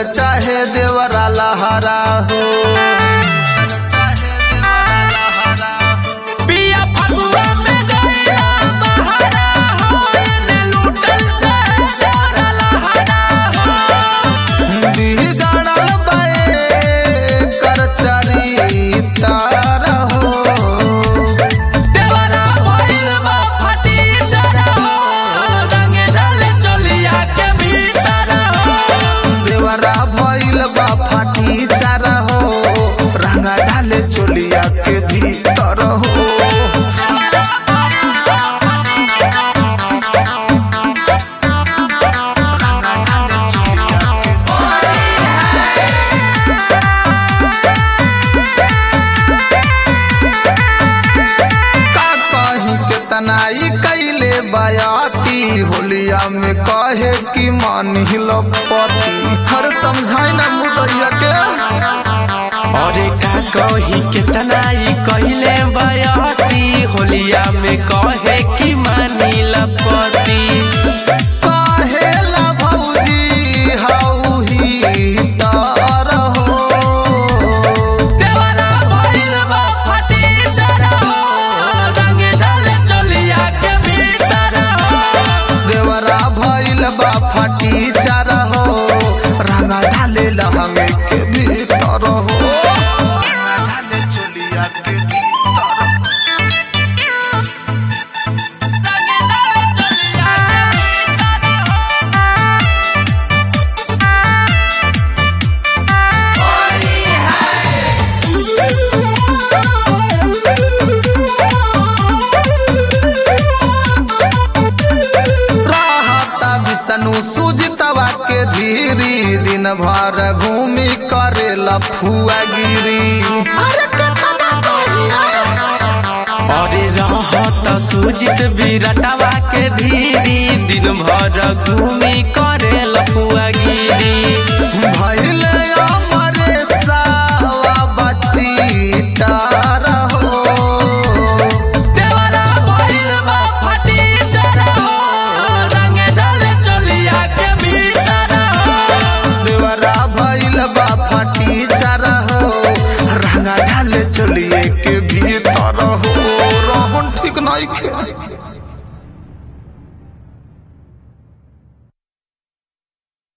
चाहे देवरा लहरा हो पिया फगुआ में गइला बहरा हो एने लूटल चाहे डोरा लहरा हो बिगड़ल बाए कर चरितार हो देवरा भइल बा फटी जरा हो रंगे डाले चलिया के भीतर हो देवरा भइल बा फाटी चारा हो रंगा डाले चोलिया के भीतर हो का कहीं के तनाई कैले बयाती होलिया में कहे कि मान हिलपति हर समझाई ना मुदैया के अरे का कही कितना ई कहिले बयाती होलिया में कहे कि मानी लपति काहेला भौजी हाउ ही तार हो देवरा भइल बा फटी जरा हो रंगे डाले चलिया के भीतर हो देवरा भइल बा फाटी चारा हो रंगा ढाले लहंगे के भीतर हो रंगा ढाले चोलिया के भीतर रहता विष्णु सुजितवा के धीरी दिन भर घूमी करेला फुआगिरी अरे रहत सुजित विरटवा के धीरी दिन भर घूमी करे लफुआगिरी भइले अमरे सावा बच्ची तार हो देवरा भइल बा फटी जरा हो रंगे डाले चलिया के भीतर हो देवरा भइल बा फाटी चारा हो रंगा ढाले चलिए के भीतर हो रहन ठीक नहीं खे